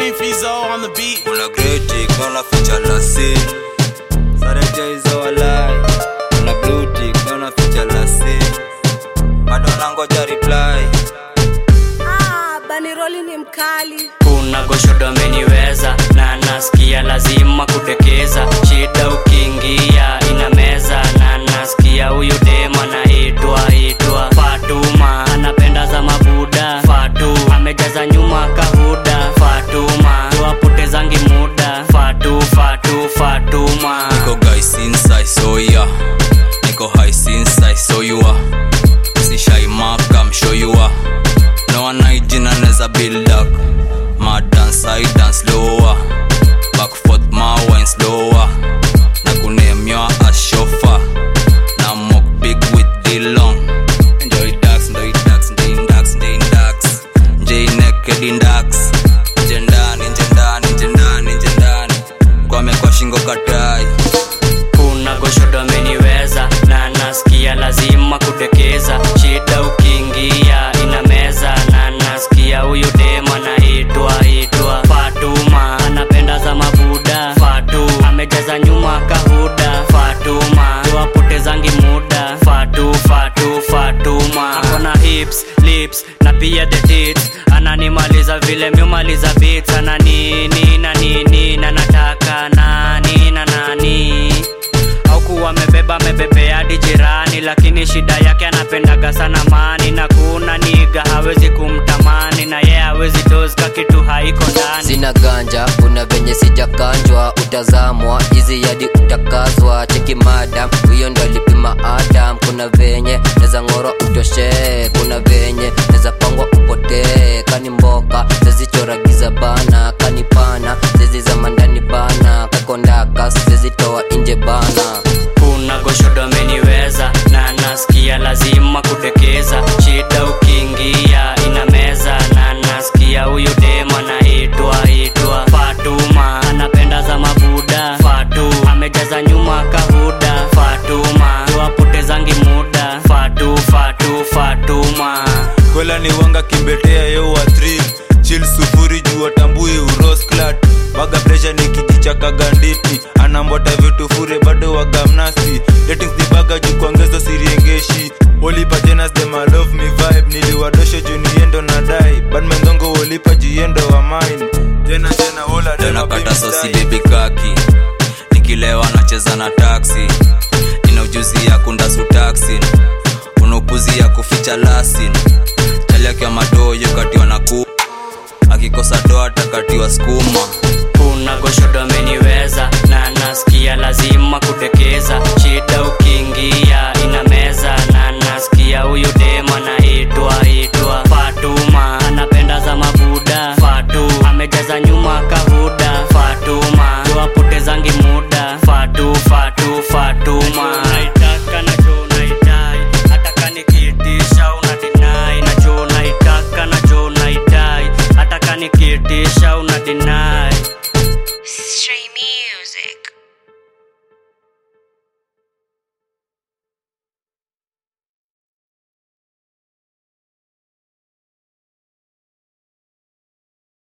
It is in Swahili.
Fizo on the beat. kuna greti kuna ficha la sin sareja hizo walai kuna bluti kuna ficha la sin bado nangoja reply Ah, baniroli ni mkali kuna goshodo ameniweza na nasikia lazima kudekeza shida ukiingia ina meza na nasikia huyu dema naitwa itwa fatuma anapenda za mabuda fatu amejaza nyuma kahuda fatuma tuwapotezangi muda fatu fatu fatuma niko guy since I saw ya niko high since I saw you are si shy mark I'm sure you are no one hygiene anaweza build up my dance I dance lower back forth my wine slower na kunemywa as chauffeur na mock big with the long enjoy dax enjoy dax enjoy dax enjoy dax enjoy naked in dax nje ndani nje ndani nje ndani nje ndani kwame kwa shingo katai kuna goshodo ameniweza na nasikia lazima kudekeza shida ukiingia ina meza na nasikia huyu dema naitwa itwa fatuma anapenda za mabuda fatu amejaza nyuma kahuda fatuma tuwapotezangi muda fatu fatu fatuma akona hips lips na pia the tits ananimaliza vile miumaliza bits ana nini na nini na nataka nani na nani aukuwa amebeba amebebea hadi jirani lakini shida yake anapendaga sana mani na kuna niga hawezi kumtamani na ye hawezi dozka kitu haiko ndani sina ganja kuna venye sijakanjwa utazamwa hizi yadi utakazwa cheki madam huyo ndo alipima adam kuna venye neza ng'orwa utoshee kuna venye neza pangwa upotee kani mboka zezichoragiza bana kani pana zezi za mandani bana kakondaka zezitoa nje bana kuna goshodo ameniweza na nasikia lazima kudekeza shida ukiingia ina meza na nasikia huyu dema naitwa itwa fatuma anapenda za mabuda fatu amejaza nyuma kahuda fatuma tuwapotezangi muda fatu fatu fatuma kwela ni wanga kimbetea yewa thrill chil sufuri juu atambui urosklat baga presha ni kijichaka ganditi anambota vitu fure bado wagamnasi datings ni baga juu kuongeza siriengeshi wolipa jenas dem I love me vibe niliwadosho juu niendo na dai badmenzongo wolipa jiendo wa mine jena jena wola tena dema kata baby sosi style. bebi kaki nikilewa nacheza na taksi ina ujuzi ya kundasu taksi una upuzi ya kuficha lasin chali akiwa madoyo katiwa na ku akikosa doa takatiwa skuma